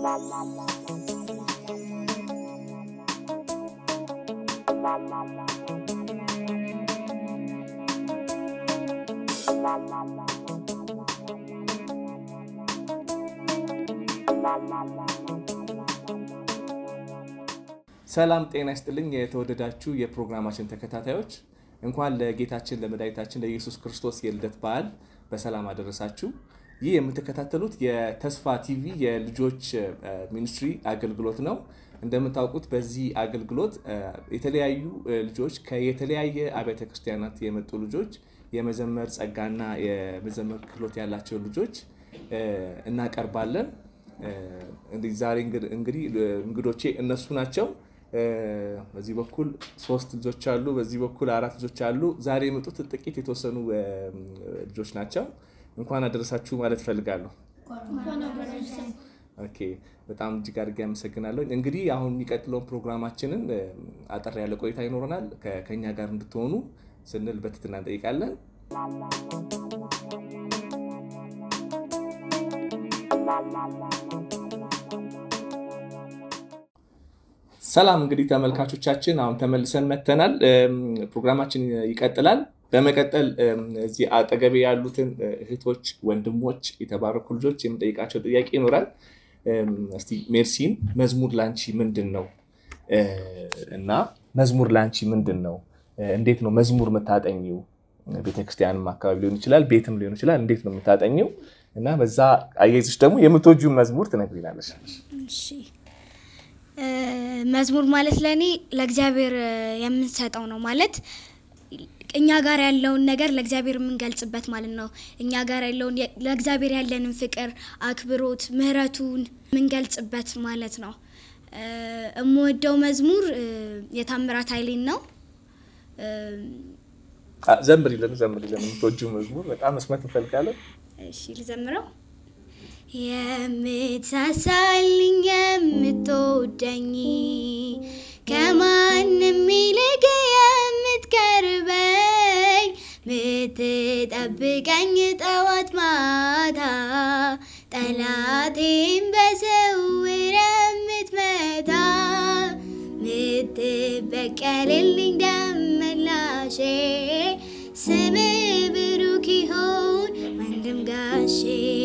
ሰላም ጤና ይስጥልኝ። የተወደዳችሁ የፕሮግራማችን ተከታታዮች እንኳን ለጌታችን ለመድኃኒታችን ለኢየሱስ ክርስቶስ የልደት በዓል በሰላም አደረሳችሁ። ይህ የምትከታተሉት የተስፋ ቲቪ የልጆች ሚኒስትሪ አገልግሎት ነው። እንደምታውቁት በዚህ አገልግሎት የተለያዩ ልጆች ከየተለያየ አብያተ ክርስቲያናት የመጡ ልጆች የመዘመር ጸጋና የመዘመር ክህሎት ያላቸው ልጆች እናቀርባለን። ዛሬ እንግዲህ እንግዶቼ እነሱ ናቸው። በዚህ በኩል ሶስት ልጆች አሉ፣ በዚህ በኩል አራት ልጆች አሉ። ዛሬ የመጡት ጥቂት የተወሰኑ ልጆች ናቸው። እንኳን አደረሳችሁ ማለት እፈልጋለሁ። ኦኬ፣ በጣም እጅግ አድርጌ አመሰግናለሁ። እንግዲህ አሁን የሚቀጥለውን ፕሮግራማችንን አጠር ያለ ቆይታ ይኖረናል። ከኛ ጋር እንድትሆኑ ስንል በትህትና እንጠይቃለን። ሰላም እንግዲህ ተመልካቾቻችን፣ አሁን ተመልሰን መተናል። ፕሮግራማችን ይቀጥላል። በመቀጠል እዚህ አጠገቤ ያሉትን እህቶች፣ ወንድሞች፣ የተባረኩ ልጆች የምጠይቃቸው ጥያቄ ይኖራል። እስቲ ሜርሲን መዝሙር ላንቺ ምንድን ነው እና መዝሙር ላንቺ ምንድን ነው? እንዴት ነው መዝሙር የምታጠኚው? ቤተክርስቲያንም አካባቢ ሊሆን ይችላል፣ ቤትም ሊሆን ይችላል። እንዴት ነው የምታጠኚው? እና በዛ አያይዘሽ ደግሞ የምትወጂውን መዝሙር ትነግሪናለሽ። መዝሙር ማለት ለእኔ ለእግዚአብሔር የምንሰጠው ነው ማለት እኛ ጋር ያለውን ነገር ለእግዚአብሔር የምንገልጽበት ማለት ነው። እኛ ጋር ያለውን ለእግዚአብሔር ያለንን ፍቅር፣ አክብሮት፣ ምሕረቱን የምንገልጽበት ማለት ነው። የምወደው መዝሙር የታምራት ኃይሌን ነው። ዘምሪልን ዘምሪልን፣ የምትወጂው መዝሙር በጣም መስማት እንፈልጋለን። እሺ ልዘምረው። የምትሳሳልኝ የምትወደኝ ከማንም ይልቅ የምትቀርበኝ ምትጠብቀኝ ጠዋት ማታ ጠላቴን በስውር የምትመታ ምትበቀልልኝ ደመላሼ ስም ብሩክ ይሁን ወንድም ጋሼ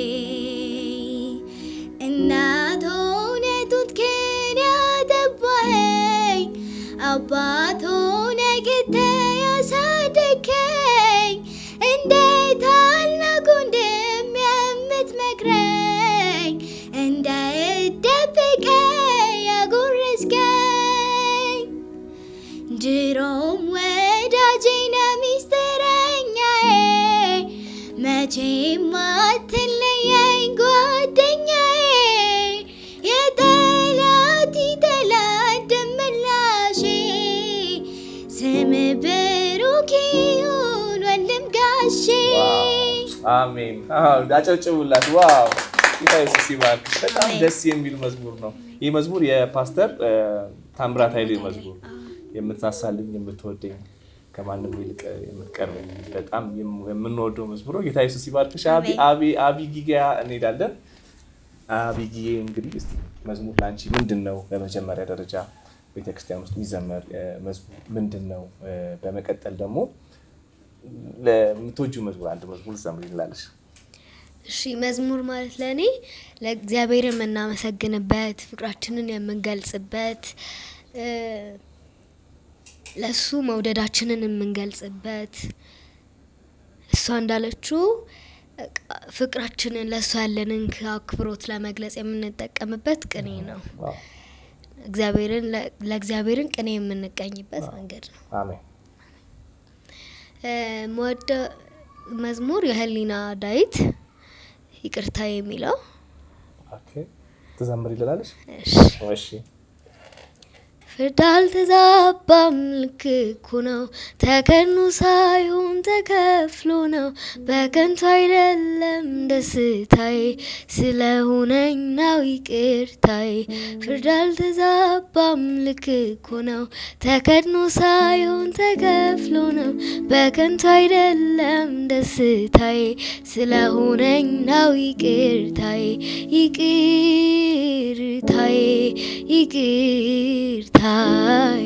እናት ሆነ ጡትክን ያጠባኸኝ አባት ሆነ ግተህ ያሳደግከኝ እንደ ታላቅ ወንድም የምትመክረኝ እንዳይደብቀኝ ያጎረስከኝ ድሮም ወዳጄ ነህ ሚስጥረኛዬ መቼም አትለየኝ ጓደኛዬ የጠላት ጠላት ደመላሼ ስም ብሩክ ይሁን ወንድም ጋሼ። አሜን። አጨብጭቡላት። ዋው ጌታ ኢየሱስ ይባርክሽ። በጣም ደስ የሚል መዝሙር ነው። ይህ መዝሙር የፓስተር ታምራት ኃይሌ መዝሙር የምትሳሳልኝ የምትወደኝ ከማንም ይልቅ የምትቀርበኝ በጣም የምንወደው መዝሙር ነው። ጌታ ኢየሱስ ይባርክሽ። አቢጊያ እንሄዳለን። አቢጊዬ እንግዲህ እስኪ መዝሙር ለአንቺ ምንድን ነው? በመጀመሪያ ደረጃ ቤተክርስቲያን ውስጥ የሚዘመር መዝሙር ምንድን ነው? በመቀጠል ደግሞ ለምትወጂው መዝሙር አንድ መዝሙር ዘምሪ እንላለሽ። እሺ መዝሙር ማለት ለእኔ ለእግዚአብሔር የምናመሰግንበት ፍቅራችንን የምንገልጽበት ለእሱ መውደዳችንን የምንገልጽበት እሷ እንዳለችው ፍቅራችንን ለእሱ ያለንን አክብሮት ለመግለጽ የምንጠቀምበት ቅኔ ነው። እግዚአብሔርን ለእግዚአብሔርን ቅኔ የምንቀኝበት መንገድ ነው። አሜን። መወደ መዝሙር የህሊና ዳዊት ይቅርታ የሚለው ትዘምር ይልላለች። እሺ ፍርድ አልተዛባም፣ ልክ እኮ ነው። ተከኑ ሳይሆን ተከፍሎ ነው። በከንቱ አይደለም ደስታዬ፣ ስለሆነኝ ነው ይቅርታዬ። ፍርድ አልተዛባም፣ ልክ እኮ ነው። ተከድኖ ሳይሆን ተከፍሎ ነው። በከንቱ አይደለም ደስታዬ፣ ስለሆነኝ ነው ይቅርታዬ። ይቅር ይቅርታዬ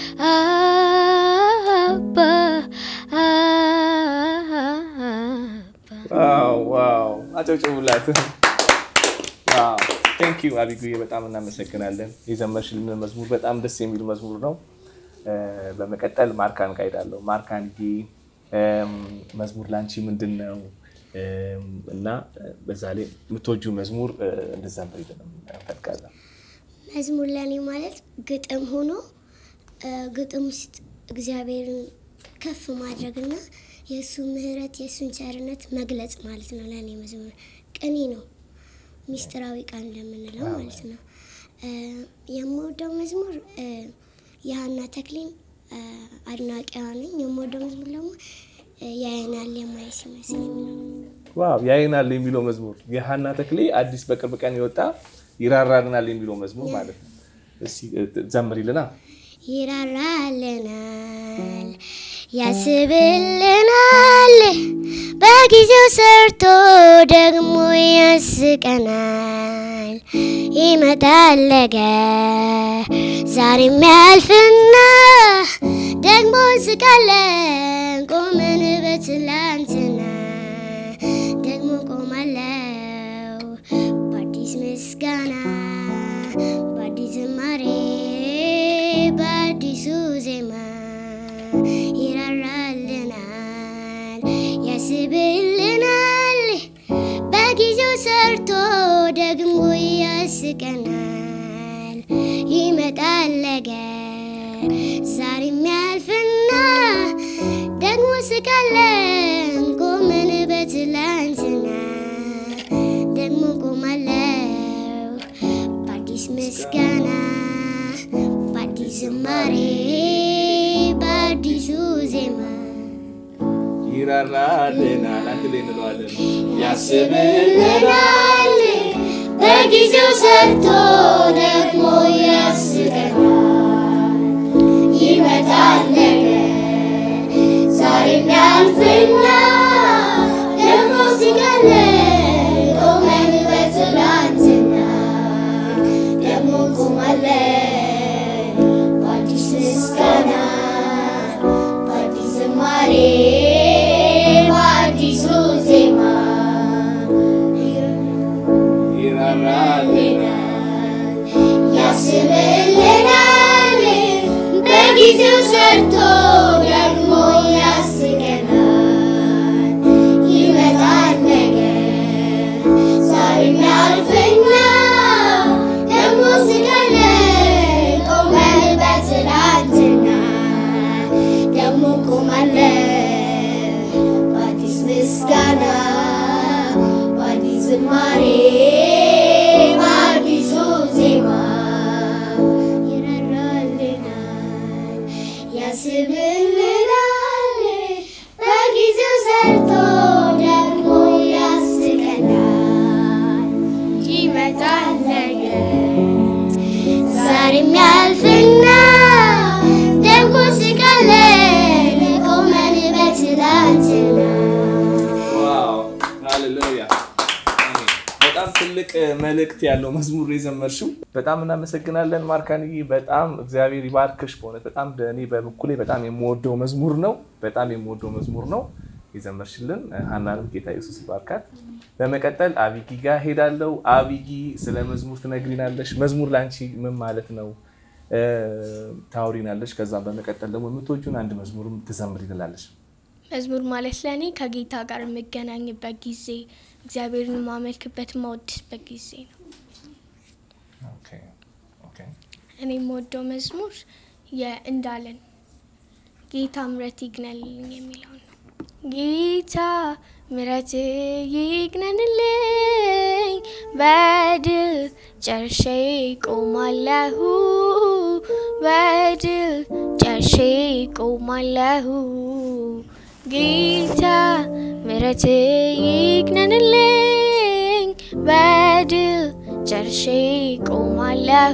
አባ አባ ዋው አጨብጭቡላት። ቴንክ ዩ አቢጉዬ፣ በጣም እናመሰግናለን። የዘመርሽልን መዝሙር በጣም ደስ የሚል መዝሙር ነው። እ፣ በመቀጠል ማርካን እቃይዳለሁ። ማርካን ጊ መዝሙር ላንቺ ምንድን ነው? እም፣ እና በዛ ላይ የምትወጂው መዝሙር እ፣ እንድትዘምሪልን እንፈልጋለን። መዝሙር ለእኔ ማለት ግጥም ሆኖ እ፣ ግጥም ውስጥ እግዚአብሔርን ከፍ ማድረግና የእሱ ምሕረት የእሱን ቸርነት መግለጽ ማለት ነው። ለእኔ መዝሙር ቅኔ ነው፣ ሚስጥራዊ ቃል እንደምንለው ማለት ነው። እ፣ የምወደው መዝሙር እ፣ የሀና ተክሊን እ፣ አድናቂዋ ነኝ። የምወደው መዝሙር ደግሞ እ፣ ያየናል የማይ ሲመስል የሚለው ነው። ዋው ያይናል የሚለው መዝሙር የሀና ተክሌ አዲስ በቅርብ ቀን የወጣ ይራራልናል የሚለው መዝሙር ማለት ነው። እስኪ እ፣ ዘምሪልና ይራራልናል ያስብልናል በጊዜው ሰርቶ ደግሞ ያስቀናል ይመጣል ነገ ዛሬም ያልፍና ደግሞ እንስቃለን ቆመን በትላንትና ደግሞ ቆማለው በአዲስ ምስጋና በአዲስ ዝማሬ በአዲሱ ዜማ ይራራልናል ያስብልናል በጊዜው ሰርቶ ደግሞ ያስቀናል ይመጣል ነገ ዛሬም ያልፍና ደግሞ ስቃለን ቆመን በትላንትና ደግሞ ቆማለው በአዲስ ምስጋና በአዲስ ዝማሬ በአዲሱ ዜማ ይራራልናል አንድ ላይ እንለዋለን። ያስብልናል በጊዜው ሰርቶ ደግሞ ያስቀናል ይመጣል ነገ ዛሬም ያልፍና ደግሞ ሲቀለን ቆመን በትላንትና ደግሞ ቆማለን በአዲስ ምስጋና በአዲስ ዝማሬ በአዲሱ ዜማ ይራራልናል ያስብልናል በጊዜው ሰርቶ ደግሞ ያስገናል ይመጣል ነገ ዛሬም ያልፍና ደግሞ ስቀለን ቆመን በትላንትና ደግሞ ቆማለን በአዲስ ምስጋና በአዲስ ዝማሬ በአዲሱ ዜማ ይራራልናል ያስብልናል በጊዜው ሰርቶ ደግሞ ያስቀናል ይመጣል ነገ ዛሬም ያልፍና ደግሞ ስቀለን ቆመን በትላንትና ዋው ሃሌሉያ አሜን። በጣም ትልቅ መልእክት ያለው መዝሙር የዘመርሽው በጣም እናመሰግናለን ማርካንዬ። በጣም እግዚአብሔር ይባርክሽ። በእውነት በጣም እኔ በበኩሌ በጣም የምወደው መዝሙር ነው። በጣም የምወደው መዝሙር ነው የዘመርሽልን። ሀናንም ጌታ ኢየሱስ ይባርካት። በመቀጠል አቢጊ ጋር ሄዳለው። አቢጊ ስለ መዝሙር ትነግሪናለሽ። መዝሙር ለአንቺ ምን ማለት ነው እ፣ ታውሪናለሽ። ከዛም በመቀጠል ደግሞ የምትወጂውን አንድ መዝሙርም ትዘምሪልናለሽ። መዝሙር ማለት ለእኔ ከጌታ ጋር የምገናኝበት ጊዜ፣ እግዚአብሔርን የማመልክበት የማወድስበት ጊዜ ነው። ኦኬ ኦኬ እኔ የምወደው መዝሙር የእንዳለን ጌታ ምረት ይግነንልኝ የሚለው ነው። ጌታ ምረት ይግነንልኝ፣ በድል ጨርሼ ቆማለሁ፣ በድል ጨርሼ ቆማለሁ። ጌታ ምረት ይግነንልኝ፣ በድል ጨርሼ ቆማለሁ፣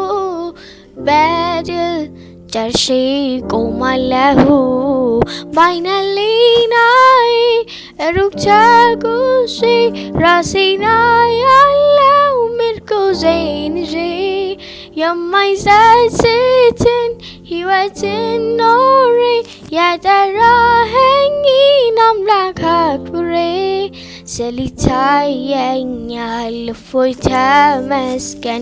በድል ጨርሼ ቆማለሁ። በዓይነ ሕሊናዬ ሩቅ ተጉዤ ራሴን አያለሁ ምርኩዜን ይዤ የማይጸጽትን ሕይወትን ኖሬ የጠራኸኝን አምላክ አክብሬ ስሊታየኛል እፎይ ተመስገን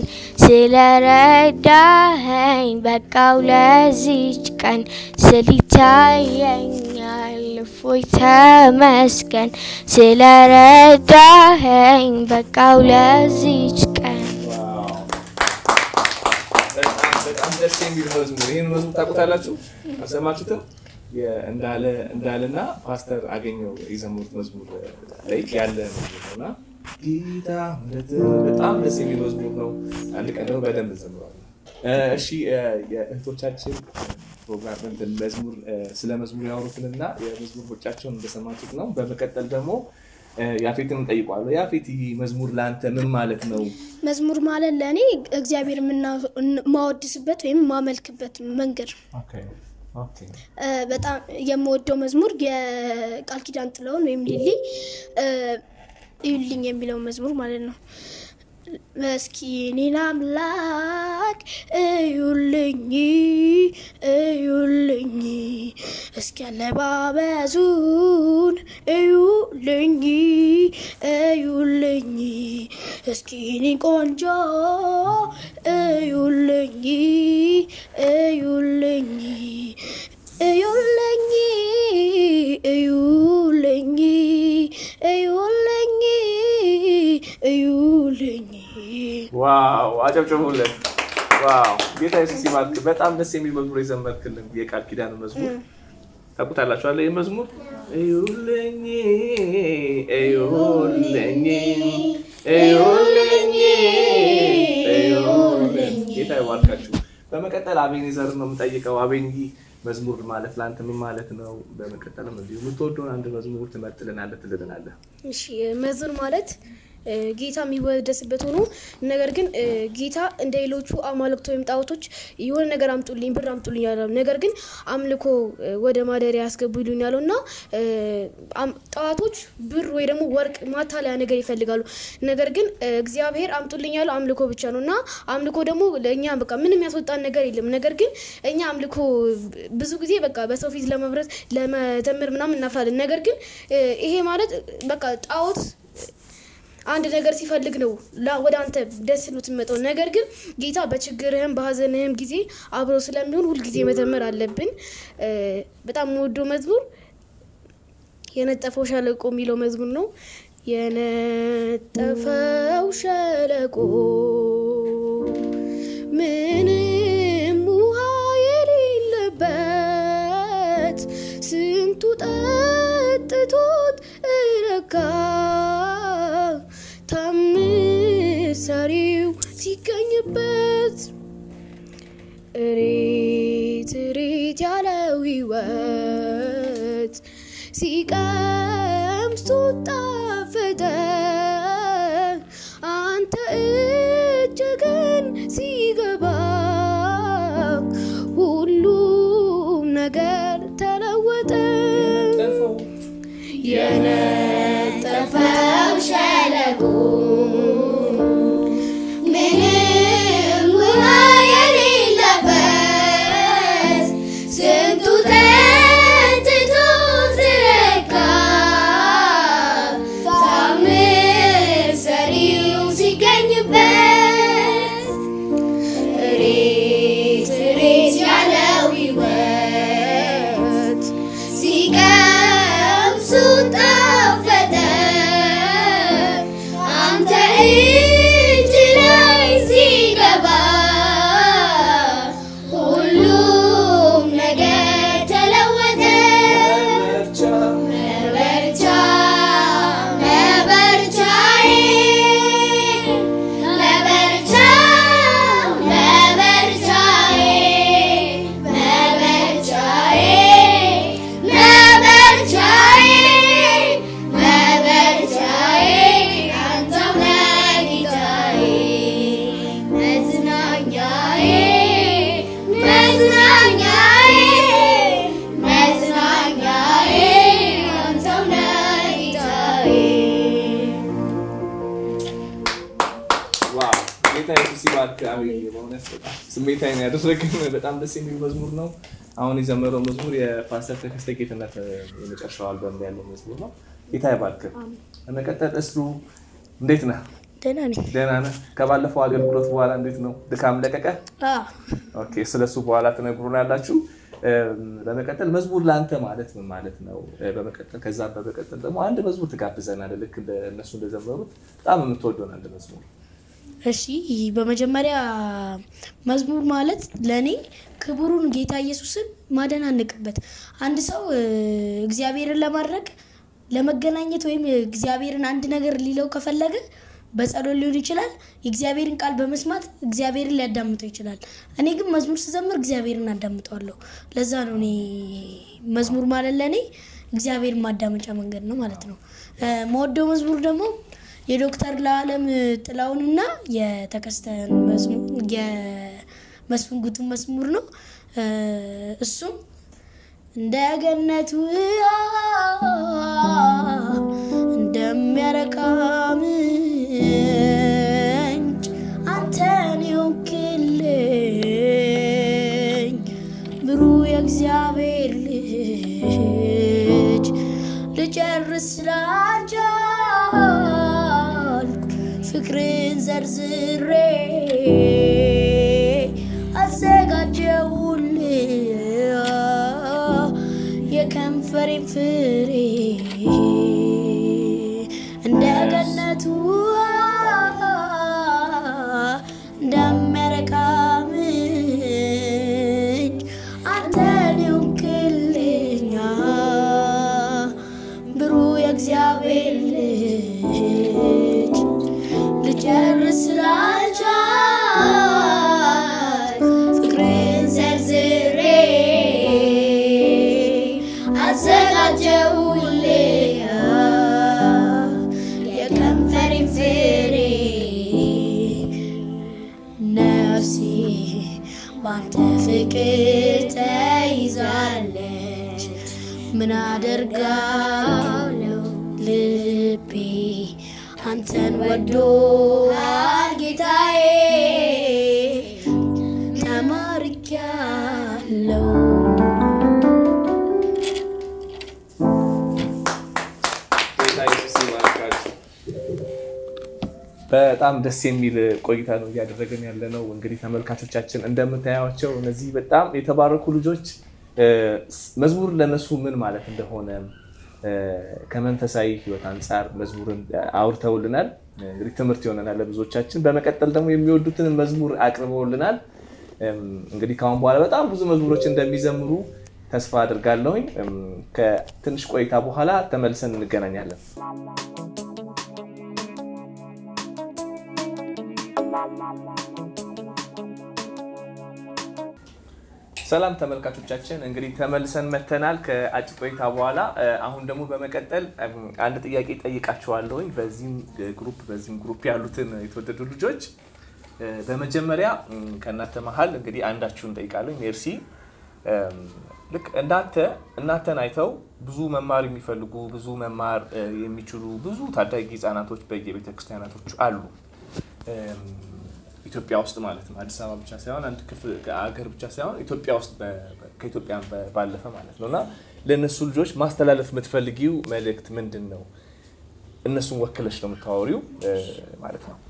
ስለረዳኸኝ በቃው ለዚች ቀን ስሊታየኛል እፎይ ተመስገን ስለረዳኸኝ በቃው ለዚች ቀን በጣም በጣም ደስ የሚል መዝሙር። ይህን መዝሙር ታውቁታላችሁ? አልሰማችሁትም? እንዳለ እንዳለና ፓስተር አገኘው የዘመሩት መዝሙር ላይ ያለ መዝሙር ነው እና ጌታ ምሕረት በጣም ደስ የሚል መዝሙር ነው። አንድ ቀን ደግሞ በደንብ እንዘምረዋለን። እሺ የእህቶቻችን ፕሮግራም እንትን መዝሙር ስለ መዝሙር ያወሩትንና የመዝሙር ቦጫቸውን እንደሰማችሁት ነው። በመቀጠል ደግሞ ያፌትን እንጠይቋለሁ። ያፌት ይህ መዝሙር ለአንተ ምን ማለት ነው? መዝሙር ማለት ለእኔ እግዚአብሔር የማወድስበት ወይም ማመልክበት መንገድ ነው። እ፣ በጣም የምወደው መዝሙር የቃል ኪዳን ጥላሁን ወይም ሊሊ እ፣ እዩልኝ የሚለው መዝሙር ማለት ነው። መስኪኔን አምላክ እዩልኝ እዩልኝ እስኪ አለባበሱን እዩልኝ እዩልኝ እስኪ እኔን ቆንጆ እዩልኝ እዩልኝ እዩልኝ እዩልኝ እዩልኝ እዩልኝ ዋው አጨብጭቡለት። ዋው ጌታ ኢየሱስ ይባርክ። በጣም ደስ የሚል መዝሙር የዘመርክልን የቃል ኪዳን መዝሙር ታውቁታላችሁ አለ ይህ መዝሙር እዩልኝ እዩልኝ እዩልኝ እዩልኝ ጌታ ይባርካችሁ። በመቀጠል አቤኔዘር ነው የምጠይቀው። አቤን ይህ መዝሙር ማለት ለአንተ ምን ማለት ነው? በመቀጠልም እንዲሁ የምትወደውን አንድ መዝሙር ትመርጥልናለህ፣ ትልልናለህ። እሺ መዝሙር ማለት እ፣ ጌታ የሚወደስበት ሆኖ ነገር ግን እ፣ ጌታ እንደ ሌሎቹ አማልክት ወይም ጣዖቶች የሆነ ነገር አምጡልኝ ብር አምጡልኝ ያለ ነገር ግን አምልኮ እ፣ ወደ ማደሪያ ያስገቡ ይሉኝ ያለው እና እ፣ አም- ጣዖቶች ብር ወይ ደግሞ ወርቅ ማታለያ ነገር ይፈልጋሉ። ነገር ግን እ፣ እግዚአብሔር አምጡልኝ ያለው አምልኮ ብቻ ነው እና አምልኮ ደግሞ ለእኛ በቃ ምንም ያስወጣን ነገር የለም። ነገር ግን እኛ አምልኮ ብዙ ጊዜ በቃ በሰው ፊት ለመብረት ለመዘመር ምናምን እናፍራለን። ነገር ግን እ፣ ይሄ ማለት በቃ ጣዖት አንድ ነገር ሲፈልግ ነው ላ- ወደ አንተ ደስ ብሎ ትመጣው። ነገር ግን ጌታ በችግርህም በሀዘንህም ጊዜ አብሮ ስለሚሆን ሁልጊዜ መዘመር አለብን። እ፣ በጣም የምወደው መዝሙር የነጠፈው ሸለቆ የሚለው መዝሙር ነው። የነጠፈው ሸለቆ ምንም ውሃ የሌለበት ስንቱ ጠጥቶት እረካ ታምር ሰሪው ሲገኝበት እሬት እሬት ያለው ሕይወት ሲቀምሱት ጣፈጠ አንተ እጅ ግን ሲገባ ሁሉም ነገር ተለወጠ። የነጠፈው ሸለቆ ምንም ውሃ የሌለበት ስንቱ ጠጥቶ ዝረካ ታምር አሜን። በእውነት በጣም ስሜታዊ ነው ያደረገን። በጣም ደስ የሚል መዝሙር ነው። አሁን የዘመረው መዝሙር የፓስተር ተከስተ ጌትነት የመጨረሻው አልበም ላይ ያለው መዝሙር ነው። ጌታ ይባርክ። በመቀጠል እስሩ እንዴት ነህ? ደህና ነኝ። ደህና ነህ? ከባለፈው አገልግሎት በኋላ እንዴት ነው? ድካም ለቀቀ? ኦኬ፣ ስለሱ በኋላ ትነግሩናላችሁ። በመቀጠል መዝሙር ለአንተ ማለት ምን ማለት ነው? በመቀጠል ከዛ በመቀጠል ደግሞ አንድ መዝሙር ትጋብዘናለህ። ልክ እንደ- እነሱ እንደዘመሩት በጣም የምትወደውን አንድ መዝሙር እሺ በመጀመሪያ መዝሙር ማለት ለእኔ ክቡሩን ጌታ ኢየሱስን ማደናንቅበት አንድ ሰው እ፣ እግዚአብሔርን ለማድረግ ለመገናኘት ወይም እግዚአብሔርን አንድ ነገር ሊለው ከፈለገ በጸሎት ሊሆን ይችላል። የእግዚአብሔርን ቃል በመስማት እግዚአብሔርን ሊያዳምጠው ይችላል። እኔ ግን መዝሙር ስዘምር እግዚአብሔርን አዳምጠዋለሁ። ለዛ ነው እኔ መዝሙር ማለት ለእኔ እግዚአብሔርን ማዳመጫ መንገድ ነው ማለት ነው። እ፣ መወደው መዝሙር ደግሞ የዶክተር ለዓለም ጥላውንና የተከስተን መዝሙር የመስፍን ጉቱን መዝሙር ነው። እ፣ እሱም እንደ ገነት ውሃ እንደሚያረካ ምንጭ አንተን የሆንክልኝ ብሩህ የእግዚአብሔር ልጅ ልጨርስ ስላልቻልኩ ፍቅርን ዘርዝሬ አዘጋጀውልህ የከንፈሬን ፍሬ እንደ ገነቱ እንደሚያረካ ምንጭ አንተን የሆንክልኛ ብሩህ የእግዚአብሔር ልጅ ልጨርስ ስላልቻል ፍቅርን ዘርዝሬ አዘጋጀውልህ የከንፈሬን ፍሬ ነፍሴ ባንተ ፍቅር ተይዛለች። ምን አደርጋለሁ ልቤ አንተን ወዶሃል ጌታዬ ተማርኪያለሁ። ጌታ ኢየሱስ ይባርካችሁ። በጣም ደስ የሚል ቆይታ ነው እያደረገን ያለ ነው። እንግዲህ ተመልካቾቻችን እንደምታያቸው እነዚህ በጣም የተባረኩ ልጆች እ፣ መዝሙር ለነሱ ምን ማለት እንደሆነ እ፣ ከመንፈሳዊ ሕይወት አንጻር መዝሙርን አውርተውልናል። እንግዲህ ትምህርት ይሆነናል ለብዙዎቻችን። በመቀጠል ደግሞ የሚወዱትን መዝሙር አቅርበውልናል። እም፣ እንግዲህ ከአሁን በኋላ በጣም ብዙ መዝሙሮች እንደሚዘምሩ ተስፋ አድርጋለሁኝ። እም፣ ከትንሽ ቆይታ በኋላ ተመልሰን እንገናኛለን። ሰላም ተመልካቾቻችን፣ እንግዲህ ተመልሰን መተናል ከአጭር ቆይታ በኋላ። እ፣ አሁን ደግሞ በመቀጠል እም፣ አንድ ጥያቄ ጠይቃችኋለሁኝ በዚህም ግሩፕ በዚህም ግሩፕ ያሉትን የተወደዱ ልጆች እ፣ በመጀመሪያ እም፣ ከእናንተ መሀል እንግዲህ አንዳችሁን ጠይቃለሁ። ሜርሲ እም፣ ልክ እናንተ እናንተን አይተው ብዙ መማር የሚፈልጉ ብዙ መማር እ፣ የሚችሉ ብዙ ታዳጊ ህጻናቶች በየቤተ ክርስቲያናቶች አሉ እም፣ ኢትዮጵያ ውስጥ ማለት ነው። አዲስ አበባ ብቻ ሳይሆን አንድ ክፍል አገር ብቻ ሳይሆን ኢትዮጵያ ውስጥ በ- በ- ከኢትዮጵያ በ- ባለፈ ማለት ነው እና ለእነሱ ልጆች ማስተላለፍ የምትፈልጊው መልእክት ምንድን ነው? እነሱን ወክለሽ ነው የምታወሪው እ፣ ማለት ነው።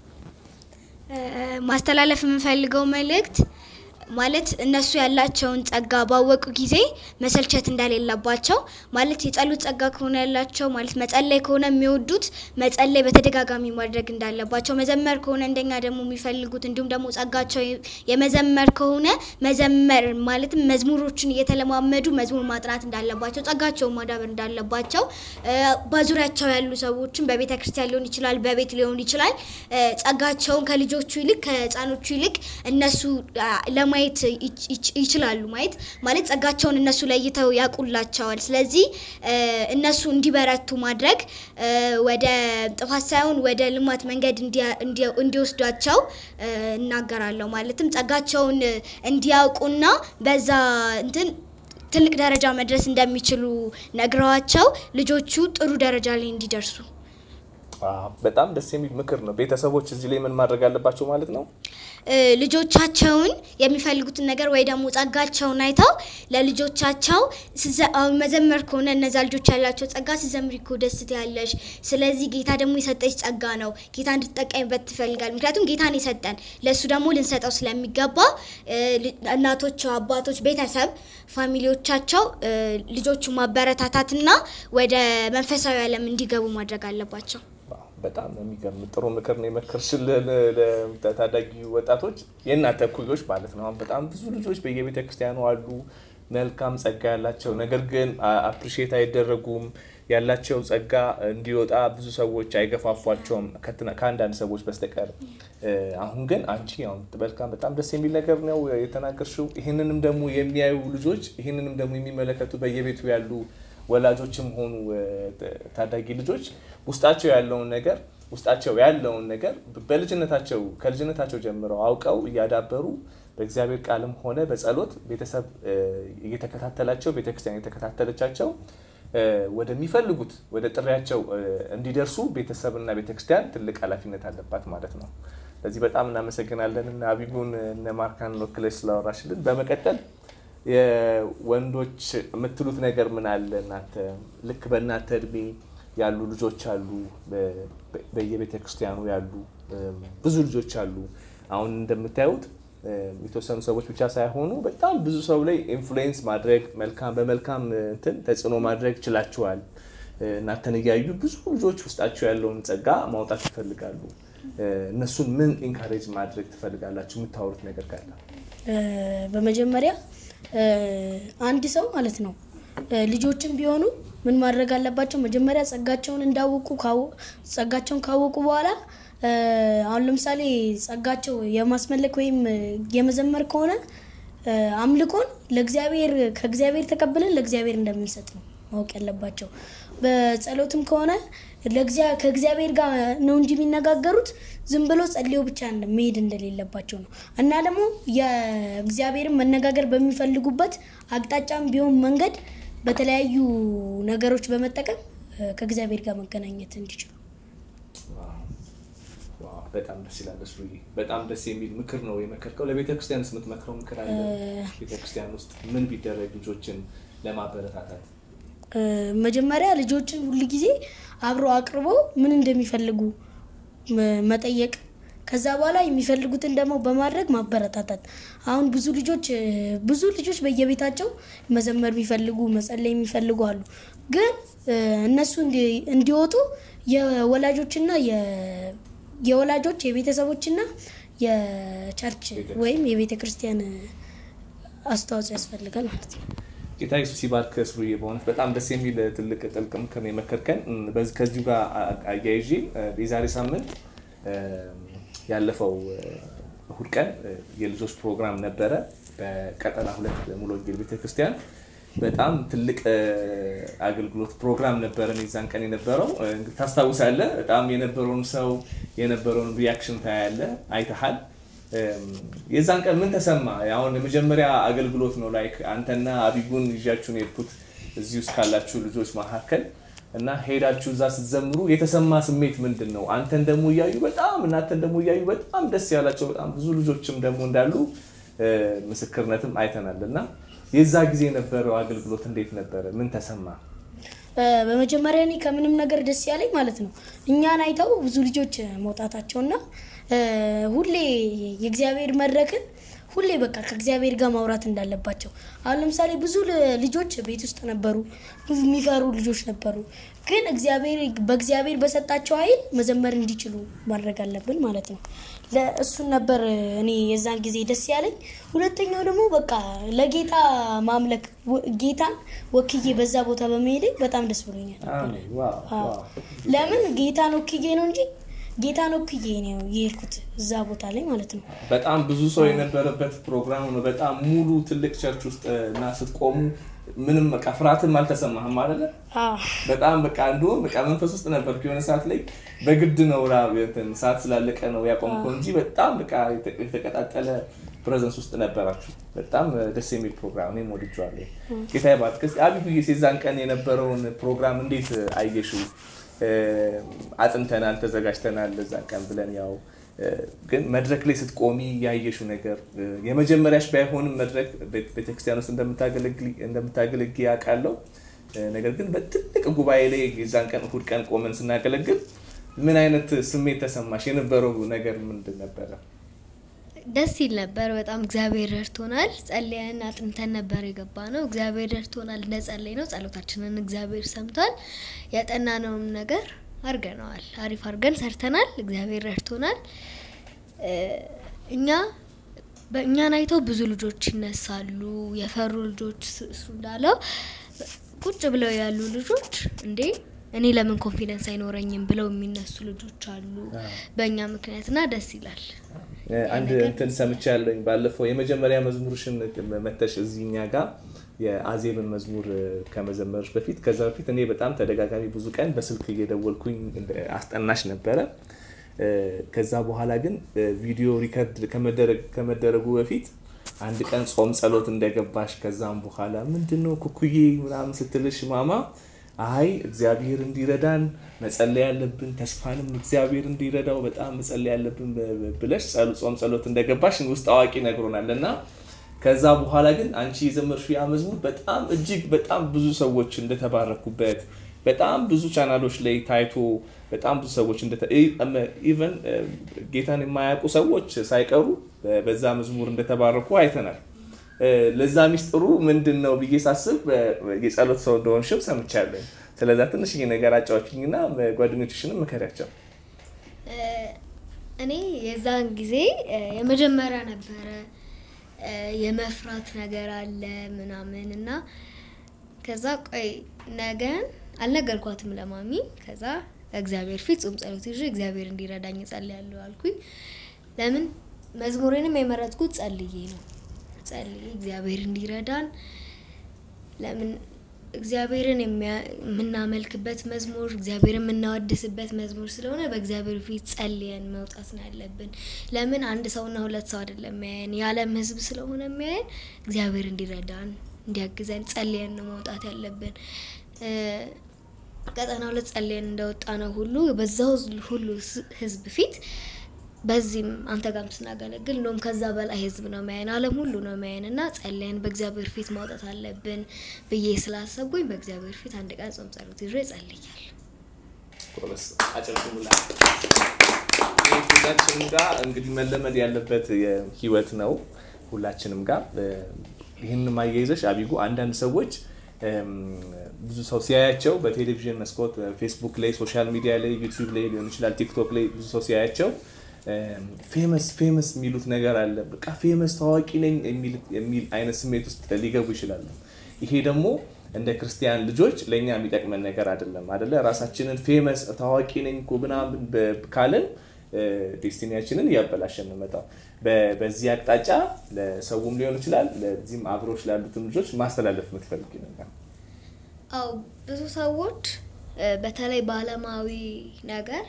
ማስተላለፍ የምፈልገው መልእክት ማለት እነሱ ያላቸውን ጸጋ ባወቁ ጊዜ መሰልቸት እንደሌለባቸው ማለት የጸሎት ጸጋ ከሆነ ያላቸው ማለት መጸለይ ከሆነ የሚወዱት መጸለይ በተደጋጋሚ ማድረግ እንዳለባቸው፣ መዘመር ከሆነ እንደኛ ደግሞ የሚፈልጉት እንዲሁም ደግሞ ጸጋቸው የመዘመር ከሆነ መዘመር ማለትም መዝሙሮችን እየተለማመዱ መዝሙር ማጥናት እንዳለባቸው፣ ጸጋቸውን ማዳበር እንዳለባቸው እ፣ በዙሪያቸው ያሉ ሰዎችን በቤተ ክርስቲያን ሊሆን ይችላል፣ በቤት ሊሆን ይችላል እ፣ ጸጋቸውን ከልጆቹ ይልቅ ከህፃኖቹ ይልቅ እነሱ አ፣ ለማየት ይች- ይች- ይችላሉ። ማየት ማለት ጸጋቸውን እነሱ ለይተው ያውቁላቸዋል። ስለዚህ እ፣ እነሱ እንዲበረቱ ማድረግ እ፣ ወደ ጥፋት ሳይሆን ወደ ልማት መንገድ እንዲያ- እንዲያ- እንዲወስዷቸው እ፣ እናገራለሁ። ማለትም ጸጋቸውን እ፣ እንዲያውቁና በዛ እንትን ትልቅ ደረጃ መድረስ እንደሚችሉ ነግረዋቸው ልጆቹ ጥሩ ደረጃ ላይ እንዲደርሱ ዋው፣ በጣም ደስ የሚል ምክር ነው። ቤተሰቦች እዚህ ላይ ምን ማድረግ አለባቸው ማለት ነው? እ፣ ልጆቻቸውን የሚፈልጉትን ነገር ወይ ደግሞ ጸጋቸውን አይተው ለልጆቻቸው ስዘ- አሁን መዘመር ከሆነ እነዛ ልጆች ያላቸው ጸጋ ስዘምሪ እኮ ደስ ትያለሽ። ስለዚህ ጌታ ደግሞ የሰጠች ጸጋ ነው። ጌታ እንድትጠቀሚበት ትፈልጋል። ምክንያቱም ጌታን የሰጠን ለእሱ ደግሞ ልንሰጠው ስለሚገባ እ፣ ል- እናቶች፣ አባቶች፣ ቤተሰብ፣ ፋሚሊዎቻቸው እ፣ ልጆቹ ማበረታታትና ወደ መንፈሳዊ ዓለም እንዲገቡ ማድረግ አለባቸው። ዋው፣ በጣም የሚገርም ጥሩ ምክር ነው የመከርሽልን ለታዳጊ ወጣቶች የእናንተ እኩዮች ማለት ነው። አሁን በጣም ብዙ ልጆች በየቤተ ክርስቲያኑ አሉ፣ መልካም ጸጋ ያላቸው ነገር ግን አፕሪሼት አይደረጉም። ያላቸው ጸጋ እንዲወጣ ብዙ ሰዎች አይገፋፏቸውም ከትና- ከአንዳንድ ሰዎች በስተቀር። እ፣ አሁን ግን አንቺ አሁን መልካም በጣም ደስ የሚል ነገር ነው የተናገርሽው። ይህንንም ደግሞ የሚያዩ ልጆች ይህንንም ደግሞ የሚመለከቱ በየቤቱ ያሉ ወላጆችም ሆኑ እ፣ ታዳጊ ልጆች ውስጣቸው ያለውን ነገር ውስጣቸው ያለውን ነገር በልጅነታቸው ከልጅነታቸው ጀምረው አውቀው እያዳበሩ በእግዚአብሔር ቃልም ሆነ በጸሎት ቤተሰብ እ፣ እየተከታተላቸው ቤተክርስቲያን እየተከታተለቻቸው እ፣ ወደሚፈልጉት ወደ ጥሪያቸው እ፣ እንዲደርሱ ቤተሰብና ቤተክርስቲያን ትልቅ ኃላፊነት አለባት ማለት ነው። ለዚህ በጣም እናመሰግናለን እና አቢጉን እነ ማርካን ወክለሽ ስላወራሽልን። በመቀጠል የወንዶች የምትሉት ነገር ምን አለ? እናንተ ልክ በእናንተ እድሜ ያሉ ልጆች አሉ፣ በ- በ- በየቤተ ክርስቲያኑ ያሉ እም፣ ብዙ ልጆች አሉ። አሁን እንደምታዩት እም፣ የተወሰኑ ሰዎች ብቻ ሳይሆኑ በጣም ብዙ ሰው ላይ ኢንፍሉዌንስ ማድረግ መልካም በመልካም እንትን ተጽዕኖ ማድረግ ችላችኋል። እ፣ እናንተን እያዩ ብዙ ልጆች ውስጣቸው ያለውን ጸጋ ማውጣት ይፈልጋሉ። እ፣ እነሱን ምን ኢንካሬጅ ማድረግ ትፈልጋላችሁ? የምታወሩት ነገር ካለ እ፣ በመጀመሪያ እ፣ አንድ ሰው ማለት ነው እ፣ ልጆችም ቢሆኑ ምን ማድረግ አለባቸው? መጀመሪያ ጸጋቸውን እንዳወቁ ካወ- ጸጋቸውን ካወቁ በኋላ እ፣ አሁን ለምሳሌ ጸጋቸው የማስመለክ ወይም እ፣ የመዘመር ከሆነ እ፣ አምልኮን ለእግዚአብሔር ከእግዚአብሔር ተቀብለን ለእግዚአብሔር እንደምንሰጥ ነው ማወቅ ያለባቸው። በጸሎትም ከሆነ ለእግዚአ- ከእግዚአብሔር ጋር ነው እንጂ የሚነጋገሩት ዝም ብሎ ጸልዮ ብቻ እንደ- መሄድ እንደሌለባቸው ነው። እና ደግሞ የእግዚአብሔርን መነጋገር በሚፈልጉበት አቅጣጫም ቢሆን መንገድ በተለያዩ ነገሮች በመጠቀም እ፣ ከእግዚአብሔር ጋር መገናኘት እንዲችሉ ዋው፣ በጣም ደስ ይላል። እሱ በጣም ደስ የሚል ምክር ነው የመከርከው። ለቤተ ክርስቲያንስ የምትመክረው ምክር አለ? ቤተ ክርስቲያን ውስጥ ምን ቢደረግ ልጆችን ለማበረታታት? እ፣ መጀመሪያ ልጆችን ሁል ጊዜ አብሮ አቅርቦ ምን እንደሚፈልጉ መ- መጠየቅ ከዛ በኋላ የሚፈልጉትን ደግሞ በማድረግ ማበረታታት። አሁን ብዙ ልጆች እ፣ ብዙ ልጆች በየቤታቸው መዘመር የሚፈልጉ መጸለይ የሚፈልጉ አሉ። ግን እ፣ እነሱ እንዲ- እንዲወጡ የወላጆችና የ- የወላጆች የቤተሰቦችና የቸርች ወይም የቤተ ክርስቲያን አስተዋጽኦ ያስፈልጋል ማለት ነው። ጌታ ኢየሱስ ይባርክ። ስሩዬ በእውነት በጣም ደስ የሚል ትልቅ ጥልቅ ምክር ነው የመከርከን። እም፣ በዚህ ከዚሁ ጋር አ- አያይዤ እ፣ የዛሬ ሳምንት እ፣ ያለፈው እ፣ እሁድ ቀን እ፣ የልጆች ፕሮግራም ነበረ በቀጠና ሁለት ሙሉ ወንጌል ቤተክርስቲያን በጣም ትልቅ እ፣ አገልግሎት ፕሮግራም ነበረን የዛን ቀን የነበረው እ፣ እንግዲህ ታስታውሳለህ። በጣም የነበረውን ሰው የነበረውን ሪያክሽን ታያለህ፣ አይተሃል። እም፣ የዛን ቀን ምን ተሰማ? አሁን የመጀመሪያ አገልግሎት ነው ላይክ አንተና አቢጉን ይዣችሁን የሄድኩት እዚህ ውስጥ ካላችሁ ልጆች መካከል እና ሄዳችሁ እዛ ስትዘምሩ የተሰማ ስሜት ምንድን ነው? አንተን ደግሞ እያዩ በጣም እናንተን ደግሞ እያዩ በጣም ደስ ያላቸው በጣም ብዙ ልጆችም ደግሞ እንዳሉ እ፣ ምስክርነትም አይተናል። እና የዛ ጊዜ የነበረው አገልግሎት እንዴት ነበረ? ምን ተሰማ? እ፣ በመጀመሪያ እኔ ከምንም ነገር ደስ ያለኝ ማለት ነው እኛን አይተው ብዙ ልጆች መውጣታቸውና እ፣ ሁሌ የእግዚአብሔር መድረክን ሁሌ በቃ ከእግዚአብሔር ጋር ማውራት እንዳለባቸው። አሁን ለምሳሌ ብዙ ል- ልጆች ቤት ውስጥ ነበሩ፣ ብዙ የሚፈሩ ልጆች ነበሩ። ግን እግዚአብሔር በእግዚአብሔር በሰጣቸው ኃይል መዘመር እንዲችሉ ማድረግ አለብን ማለት ነው። ለእሱን ነበር እኔ የዛን ጊዜ ደስ ያለኝ። ሁለተኛው ደግሞ በቃ ለጌታ ማምለክ ወ- ጌታን ወክዬ በዛ ቦታ በመሄዴ በጣም ደስ ብሎኛል። አዎ። ለምን ጌታን ወክዬ ነው እንጂ ጌታን ወክዬ ነው የሄድኩት እዛ ቦታ ላይ ማለት ነው። በጣም ብዙ ሰው የነበረበት ፕሮግራም ነው። በጣም ሙሉ ትልቅ ቸርች ውስጥ እና ስትቆሙ ምንም በቃ ፍርሃትም አልተሰማህም አይደለ? አዎ። በጣም በቃ እንዲሁም በቃ መንፈስ ውስጥ ነበር። የሆነ ሰዓት ላይ በግድ ነው ራ እንትን ሰዓት ስላለቀ ነው ያቆምከው እንጂ በጣም በቃ የተ- የተቀጣጠለ ፕሬዘንስ ውስጥ ነበራችሁ። በጣም ደስ የሚል ፕሮግራም እኔም ወድጄዋለሁ። ጌታ ይባርክ። እስኪ አቢጉዬ የዛን ቀን የነበረውን ፕሮግራም እንዴት አየሽው? እ፣ አጥንተናል፣ ተዘጋጅተናል ለዛን ቀን ብለን ያው ግን መድረክ ላይ ስትቆሚ ያየሽው ነገር የመጀመሪያሽ ባይሆንም መድረክ ቤተክርስቲያን ውስጥ እንደምታገለግ ያውቃለሁ። ነገር ግን በትልቅ ጉባኤ ላይ የዛን ቀን እሑድ ቀን ቆመን ስናገለግል ምን አይነት ስሜት ተሰማሽ? የነበረው ነገር ምንድን ነበረ? ደስ ይል ነበር። በጣም እግዚአብሔር ረድቶናል። ጸልየን አጥንተን ነበር የገባ ነው። እግዚአብሔር ረድቶናል። እንደ ጸለይ ነው ጸሎታችንን እግዚአብሔር ሰምቷል። ያጠናነውን ነገር አድርገነዋል። አሪፍ አድርገን ሰርተናል። እግዚአብሔር ረድቶናል። እኛ በእኛን አይተው ብዙ ልጆች ይነሳሉ። የፈሩ ልጆች እሱ እንዳለው ቁጭ ብለው ያሉ ልጆች እንዴ እኔ ለምን ኮንፊደንስ አይኖረኝም ብለው የሚነሱ ልጆች አሉ በእኛ ምክንያትና ደስ ይላል። አንድ እንትን ሰምቻለኝ ባለፈው የመጀመሪያ መዝሙርሽን መተሽ እዚህ እኛ ጋር የአዜብን መዝሙር ከመዘመርሽ በፊት ከዛ በፊት እኔ በጣም ተደጋጋሚ ብዙ ቀን በስልክ እየደወልኩኝ አስጠናሽ ነበረ። ከዛ በኋላ ግን ቪዲዮ ሪከርድ ከመደረጉ በፊት አንድ ቀን ጾም ጸሎት እንደገባሽ ከዛም በኋላ ምንድነው ኩኩዬ ምናምን ስትልሽ ማማ አይ እግዚአብሔር እንዲረዳን መጸለይ ያለብን ተስፋንም እግዚአብሔር እንዲረዳው በጣም መጸለይ ያለብን ብለሽ ጾም ጸሎት እንደገባሽ ውስጥ አዋቂ ነግሮናል እና ከዛ በኋላ ግን አንቺ የዘመርሽው ያ መዝሙር በጣም እጅግ በጣም ብዙ ሰዎች እንደተባረኩበት በጣም ብዙ ቻናሎች ላይ ታይቶ በጣም ብዙ ሰዎች ኢቨን ጌታን የማያውቁ ሰዎች ሳይቀሩ በዛ መዝሙር እንደተባረኩ አይተናል። ለዛ ሚስጥሩ ምንድን ነው ብዬ ሳስብ የጸሎት ሰው እንደሆንሽም ሰምቻለሁ። ስለዛ ትንሽ ነገር አጫዎችኝና ጓደኞችሽንም ምከሪያቸው። እኔ የዛን ጊዜ የመጀመሪያ ነበረ የመፍራት ነገር አለ ምናምን እና ከዛ ቆይ ነገን አልነገርኳትም ለማሚ። ከዛ እግዚአብሔር ፊት ጾም ጸሎት ይዤ እግዚአብሔር እንዲረዳኝ ጸልያለሁ አልኩኝ። ለምን መዝሙሬንም የመረጥኩት ጸልዬ ነው። ጸልዬ እግዚአብሔር እንዲረዳን ለምን እግዚአብሔርን የምናመልክበት መዝሙር እግዚአብሔርን የምናወድስበት መዝሙር ስለሆነ በእግዚአብሔር ፊት ጸልየን መውጣት ነው ያለብን። ለምን አንድ ሰውና ሁለት ሰው አይደለም የሚያየን የዓለም ሕዝብ ስለሆነ የሚያየን እግዚአብሔር እንዲረዳን እንዲያግዘን ጸልየን ነው መውጣት ያለብን። ቀጠና ሁለት ጸልየን እንደወጣ ነው ሁሉ በዛው ሁሉ ሕዝብ ፊት በዚህም አንተ ጋርም ስናገለግል እንደውም ከዛ በላይ ህዝብ ነው ማየን፣ ዓለም ሁሉ ነው ማየን እና ጸለየን በእግዚአብሔር ፊት ማውጣት አለብን ብዬ ስላሰብኩኝ በእግዚአብሔር ፊት አንድ ቀን ጾም ጸሎት ይዤ ጸልያለሁ። ሁላችንም ጋር እንግዲህ መለመድ ያለበት ህይወት ነው። ሁላችንም ጋር ይህን ማያይዘሽ አቢጉ አንዳንድ ሰዎች ብዙ ሰው ሲያያቸው በቴሌቪዥን መስኮት፣ ፌስቡክ ላይ፣ ሶሻል ሚዲያ ላይ፣ ዩቲዩብ ላይ ሊሆን ይችላል፣ ቲክቶክ ላይ ብዙ ሰው ሲያያቸው ፌመስ ፌመስ የሚሉት ነገር አለ። በቃ ፌመስ ታዋቂ ነኝ የሚል አይነት ስሜት ውስጥ ሊገቡ ይችላሉ። ይሄ ደግሞ እንደ ክርስቲያን ልጆች ለእኛ የሚጠቅመን ነገር አይደለም። አደለ ራሳችንን ፌመስ ታዋቂ ነኝ እኮ ምናምን ካልን ዴስቲኒያችንን እያበላሸን እንመጣው። በዚህ አቅጣጫ ለሰውም ሊሆን ይችላል ለዚህም አብሮች ላሉትም ልጆች ማስተላለፍ የምትፈልግ ነገር አው ብዙ ሰዎች በተለይ በአለማዊ ነገር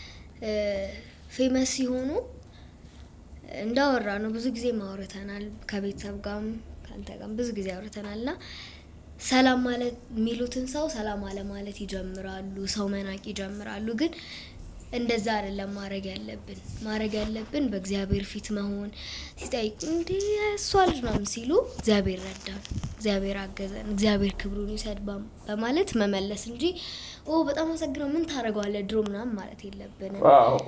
ፌመስ ሲሆኑ እንዳወራ ነው ብዙ ጊዜ ማውረተናል። ከቤተሰብ ጋርም ከአንተ ጋርም ብዙ ጊዜ አውርተናል እና ሰላም ማለት የሚሉትን ሰው ሰላም አለማለት ይጀምራሉ። ሰው መናቅ ይጀምራሉ። ግን እንደዛ አይደለም ማድረግ ያለብን። ማድረግ ያለብን በእግዚአብሔር ፊት መሆን ሲጠይቁ እንዲ እሷ ልጅ ምናምን ሲሉ እግዚአብሔር ረዳን፣ እግዚአብሔር አገዘን፣ እግዚአብሔር ክብሩን ይውሰድ በማለት መመለስ እንጂ ኦ በጣም አመሰግነው ምን ታደርገዋለህ ድሮ ምናምን ማለት የለብንም።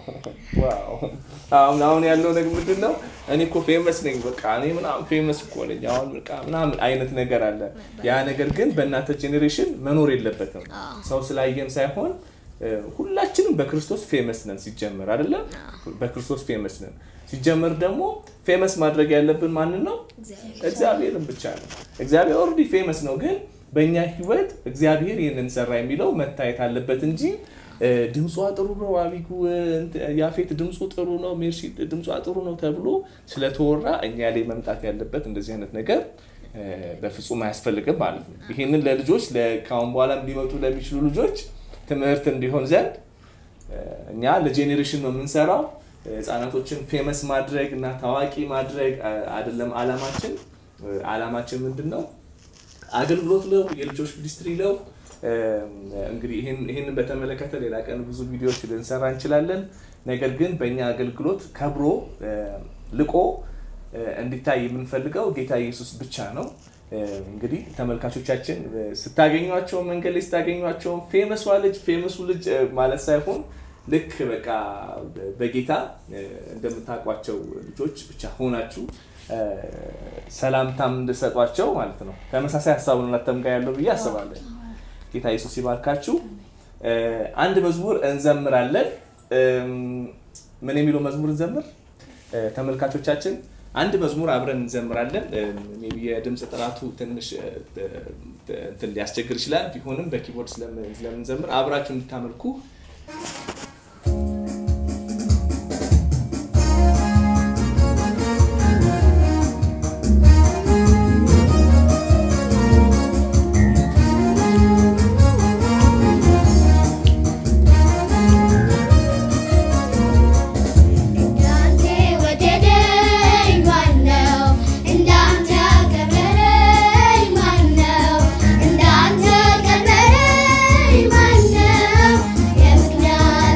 አሁን አሁን ያለው ነገር ምንድን ነው? እኔ እኮ ፌመስ ነኝ በቃ እኔ ምናምን ፌመስ እኮ ነኝ አሁን በቃ ምናምን አይነት ነገር አለ። ያ ነገር ግን በእናንተ ጄኔሬሽን መኖር የለበትም። ሰው ስላየን ሳይሆን ሁላችንም በክርስቶስ ፌመስ ነን ሲጀመር አይደለም በክርስቶስ ፌመስ ነን ሲጀመር ደግሞ ፌመስ ማድረግ ያለብን ማንን ነው እግዚአብሔርን ብቻ ነው እግዚአብሔር ኦልሬዲ ፌመስ ነው ግን በእኛ ህይወት እግዚአብሔር ይህንን ሰራ የሚለው መታየት አለበት እንጂ ድምጿ ጥሩ ነው አቢጉ ያፌት ድምፁ ጥሩ ነው ሜርሲ ድምጿ ጥሩ ነው ተብሎ ስለተወራ እኛ ላይ መምጣት ያለበት እንደዚህ አይነት ነገር በፍጹም አያስፈልግም ማለት ነው ይህንን ለልጆች ከአሁን በኋላ ሊመጡ ለሚችሉ ልጆች ትምህርት እንዲሆን ዘንድ እኛ ለጄኔሬሽን ነው የምንሰራው። ህፃናቶችን ፌመስ ማድረግ እና ታዋቂ ማድረግ አይደለም አላማችን። አላማችን ምንድን ነው? አገልግሎት ነው፣ የልጆች ሚኒስትሪ ነው። እንግዲህ ይህንን በተመለከተ ሌላ ቀን ብዙ ቪዲዮዎች ልንሰራ እንችላለን። ነገር ግን በእኛ አገልግሎት ከብሮ ልቆ እንዲታይ የምንፈልገው ጌታ ኢየሱስ ብቻ ነው። እንግዲህ ተመልካቾቻችን ስታገኟቸው መንገድ ላይ ስታገኟቸው ፌመሷ ልጅ ፌመሱ ልጅ ማለት ሳይሆን ልክ በቃ በጌታ እንደምታውቋቸው ልጆች ብቻ ሆናችሁ ሰላምታም እንድሰጧቸው ማለት ነው። ተመሳሳይ ሀሳብ ነው እናንተም ጋር ያለው ብዬ አስባለሁ። ጌታ ኢየሱስ ይባርካችሁ። አንድ መዝሙር እንዘምራለን። ምን የሚለው መዝሙር እንዘምር? ተመልካቾቻችን አንድ መዝሙር አብረን እንዘምራለን። ሜይ ቢ የድምፅ ጥራቱ ትንሽ እንትን ሊያስቸግር ይችላል። ቢሆንም በኪቦርድ ስለምንዘምር አብራችሁ እንድታመልኩ እንዳንተ ወደደኝ ማነው? እንዳንተ ያከበረኝ ማነው? እንዳንተ ቀበረኝ ማነው? የምክንያት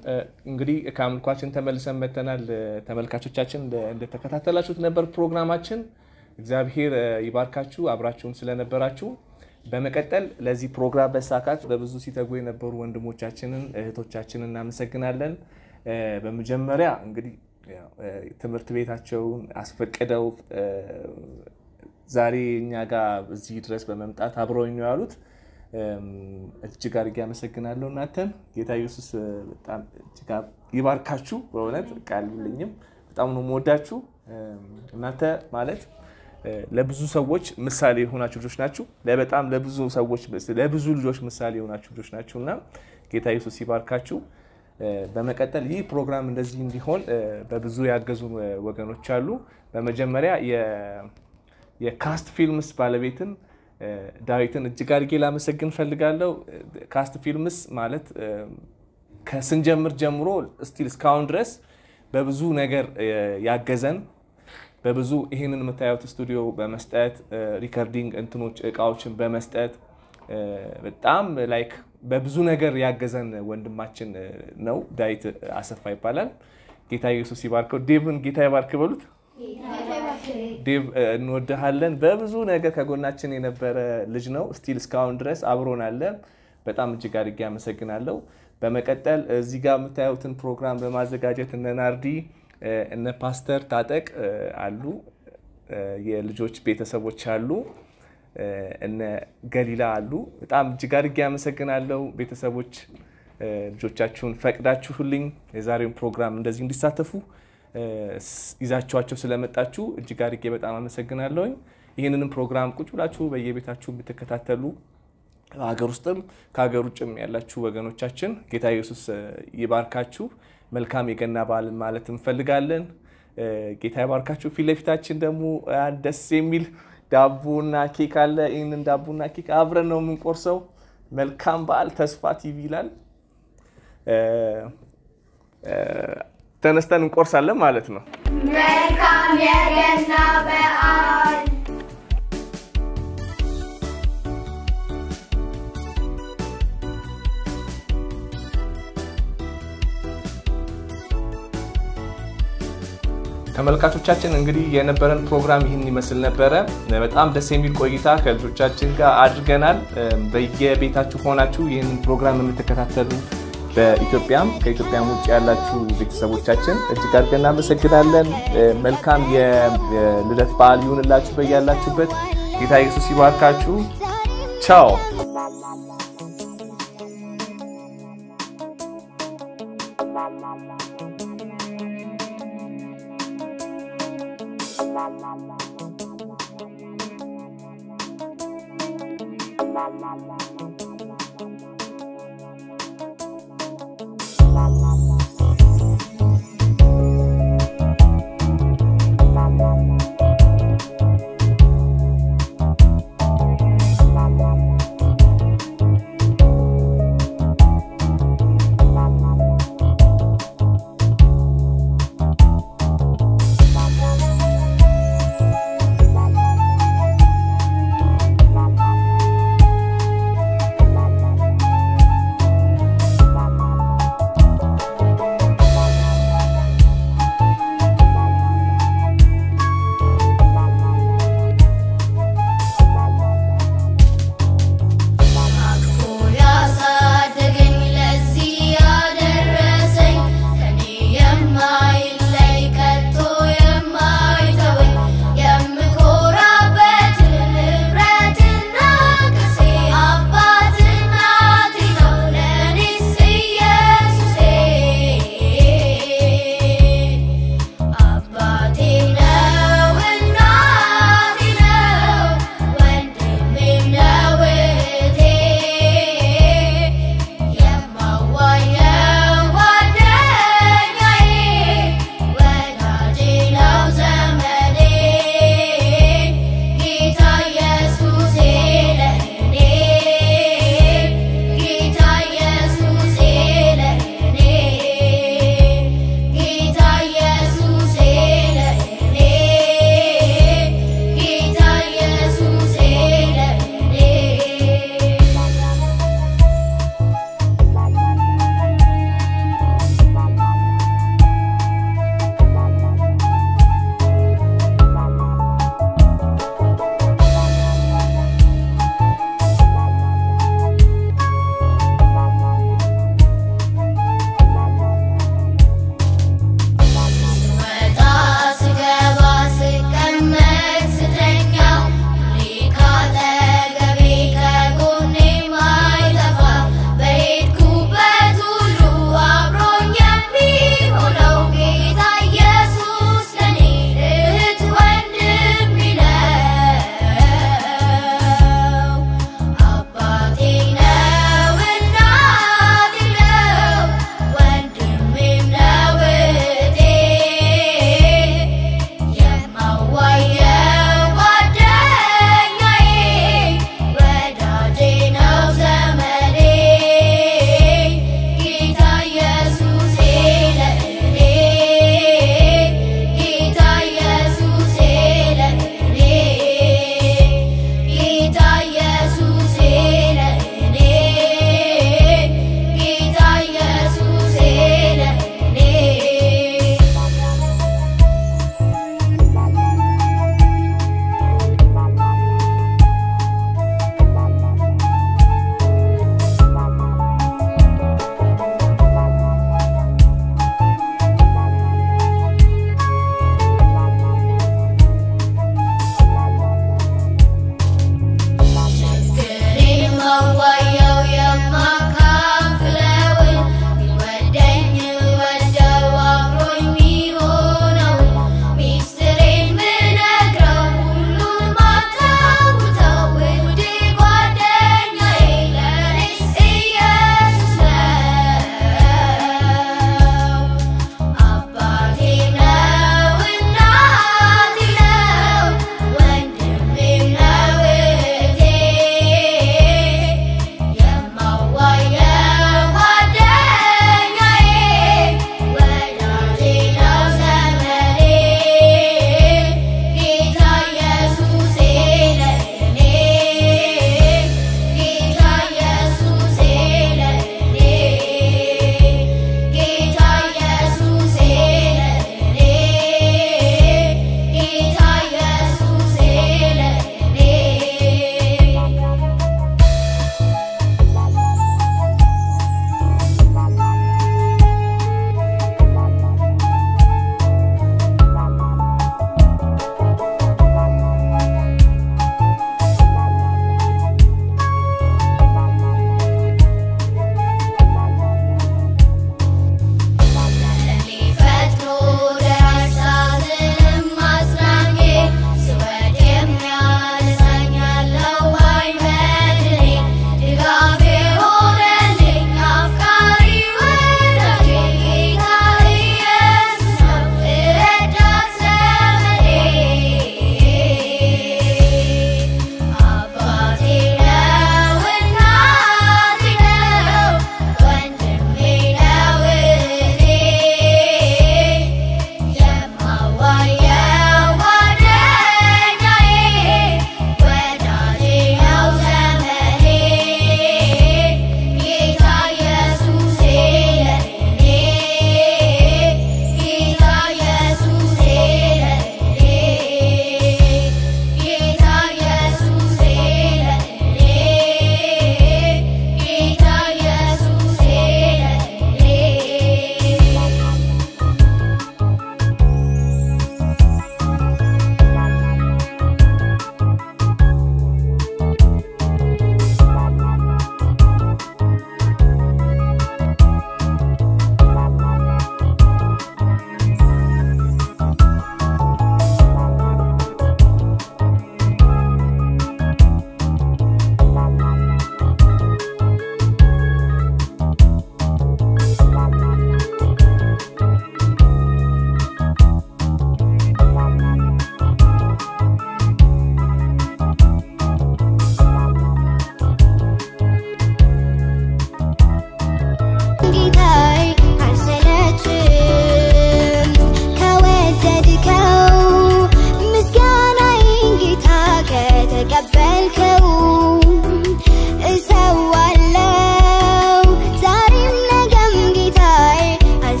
እንግዲህ ከአምልኳችን ተመልሰን መተናል። ተመልካቾቻችን እንደ- እንደተከታተላችሁት ነበር ፕሮግራማችን። እግዚአብሔር እ፣ ይባርካችሁ አብራችሁን ስለነበራችሁ። በመቀጠል ለዚህ ፕሮግራም መሳካት በብዙ ሲተጉ የነበሩ ወንድሞቻችንን እህቶቻችንን እናመሰግናለን። እ፣ በመጀመሪያ እንግዲህ ያው፣ እ፣ ትምህርት ቤታቸውን አስፈቅደው እ፣ ዛሬ እኛ ጋር እዚህ ድረስ በመምጣት አብረውኝ ነው ያሉት። እም፣ እጅግ አድርጌ አመሰግናለሁ። እናንተን ጌታ ኢየሱስ እ፣ በጣም እጅግ አ- ይባርካችሁ። በእውነት ቃል የለኝም። በጣም ነው የምወዳችሁ። እም፣ እናንተ ማለት እ፣ ለብዙ ሰዎች ምሳሌ የሆናችሁ ልጆች ናችሁ። ለበጣም ለብዙ ሰዎች ለብዙ ልጆች ምሳሌ የሆናችሁ ልጆች ናችሁ እና ጌታ ኢየሱስ ይባርካችሁ። እ፣ በመቀጠል ይህ ፕሮግራም እንደዚህ እንዲሆን እ፣ በብዙ ያገዙ ወገኖች አሉ። በመጀመሪያ የ- የካስት ፊልምስ ባለቤትን እ፣ ዳዊትን እጅግ አድርጌ ላመሰግን ፈልጋለሁ። ካስት ፊልምስ ማለት እ፣ ከስንጀምር ጀምሮ ስቲል እስካሁን ድረስ በብዙ ነገር እ፣ ያገዘን በብዙ ይህንን የምታዩት ስቱዲዮ በመስጠት እ፣ ሪከርዲንግ እንትኖች እቃዎችን በመስጠት እ፣ በጣም ላይክ በብዙ ነገር ያገዘን ወንድማችን እ፣ ነው። ዳዊት አሰፋ ይባላል። ጌታ ኢየሱስ ይባርከው። ዴቭን ጌታ ይባርክ በሉት። ዴቭ እ፣ እንወድሃለን። በብዙ ነገር ከጎናችን የነበረ ልጅ ነው። ስቲል እስካሁን ድረስ አብሮን አለ። በጣም እጅግ አድርጌ አመሰግናለሁ። በመቀጠል እዚህ ጋር የምታዩትን ፕሮግራም በማዘጋጀት እነ ናርዲ እ፣ እነ ፓስተር ታጠቅ እ፣ አሉ። እ፣ የልጆች ቤተሰቦች አሉ። እ፣ እነ ገሊላ አሉ። በጣም እጅግ አድርጌ አመሰግናለሁ ቤተሰቦች እ፣ ልጆቻችሁን ፈቅዳችሁልኝ የዛሬውን ፕሮግራም እንደዚህ እንዲሳተፉ እ፣ ስ- ይዛችኋቸው ስለመጣችሁ እጅግ አድርጌ በጣም አመሰግናለሁኝ። ይህንንም ፕሮግራም ቁጭ ብላችሁ በየቤታችሁ የምትከታተሉ ሀገር ውስጥም ከሀገር ውጭም ያላችሁ ወገኖቻችን ጌታ ኢየሱስ እ፣ ይባርካችሁ። መልካም የገና በዓልን ማለት እንፈልጋለን። እ፣ ጌታ ይባርካችሁ። ፊት ለፊታችን ደግሞ አንድ ደስ የሚል ዳቦና ኬክ አለ። ይህንን ዳቦና ኬክ አብረን ነው የምንቆርሰው። መልካም በዓል። ተስፋ ቲቪ ይላል። እ፣ እ፣ ተነስተን እንቆርሳለን ማለት ነው። መልካም የገና በዓል ተመልካቾቻችን እንግዲህ የነበረን ፕሮግራም ይህን ይመስል ነበረ። በጣም ደስ የሚል ቆይታ ከልጆቻችን ጋር አድርገናል። በየቤታችሁ ሆናችሁ ይህንን ፕሮግራም የምትከታተሉ በኢትዮጵያም ከኢትዮጵያም ውጭ ያላችሁ ቤተሰቦቻችን እጅግ አድርገን እናመሰግናለን። መልካም የልደት በዓል ይሁንላችሁ በያላችሁበት። ጌታ ኢየሱስ ይባርካችሁ። ቻው Thank you.